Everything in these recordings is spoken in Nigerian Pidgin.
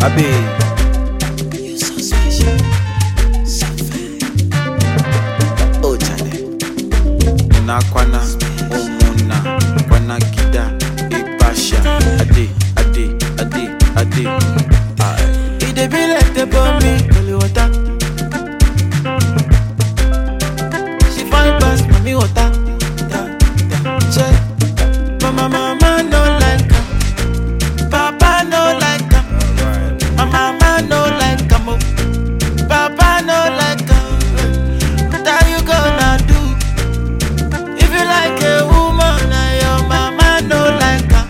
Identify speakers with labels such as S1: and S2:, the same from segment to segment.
S1: Abe.
S2: You so special, so fine. Oh, Charlie.
S1: na kwana umuna kwana kida ipasha ade ade ade ade Aye.
S2: It dey be like the bomb me, holy water. She fine pass mommy water. Da, da, check. Mama, mama no like her. Papa no like her. My mama no like her. mo. Papa no like her. What are you gonna do? If you like a woman and your mama no like her.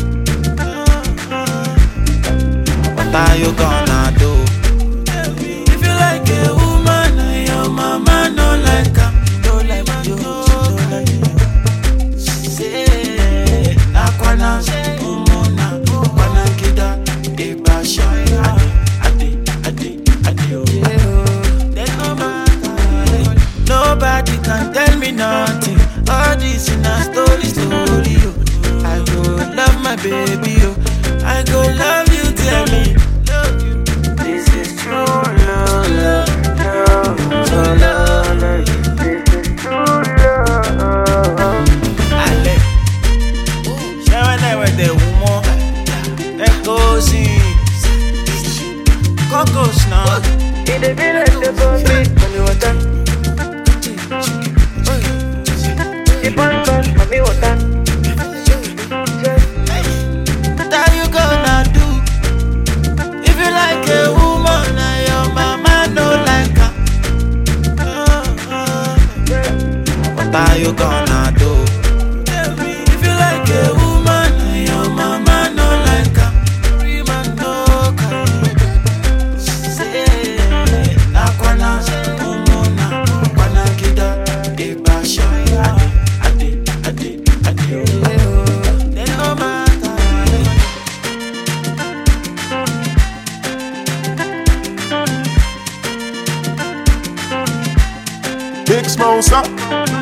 S2: What are you gonna do? If you like a woman and your mama no like her, no like you, no like you. Say, nakwana, umona, kwana kida, ibasha, ade, ade, ade, ade. There's no matter. Nobody can tell me nothing. All this in a story, story. Oh. I go love my baby. Oh. I go love you, tell me. Love you. This is true love, love, love, so love, love. This is true love. Ale. Ṣé wọ́n náà wẹ̀ dẹ̀ wú mọ́? Ẹ kó sí i. Kọ́kọ́s náà. Ìdè bí lè ṣe bọ́ mi pẹ̀lú ọ̀tá. Ìbọn bọ̀ mọ̀mí ọ̀tá. What are you gonna do? If you like a woman and your mama no like her. What are you gonna do? If you like a woman and your mama no like her. Rima no kind. Say, nakwana, umona, kwana kida, ibasha, ade, ade, ade, ade. Then no matter.
S3: Big Smosa.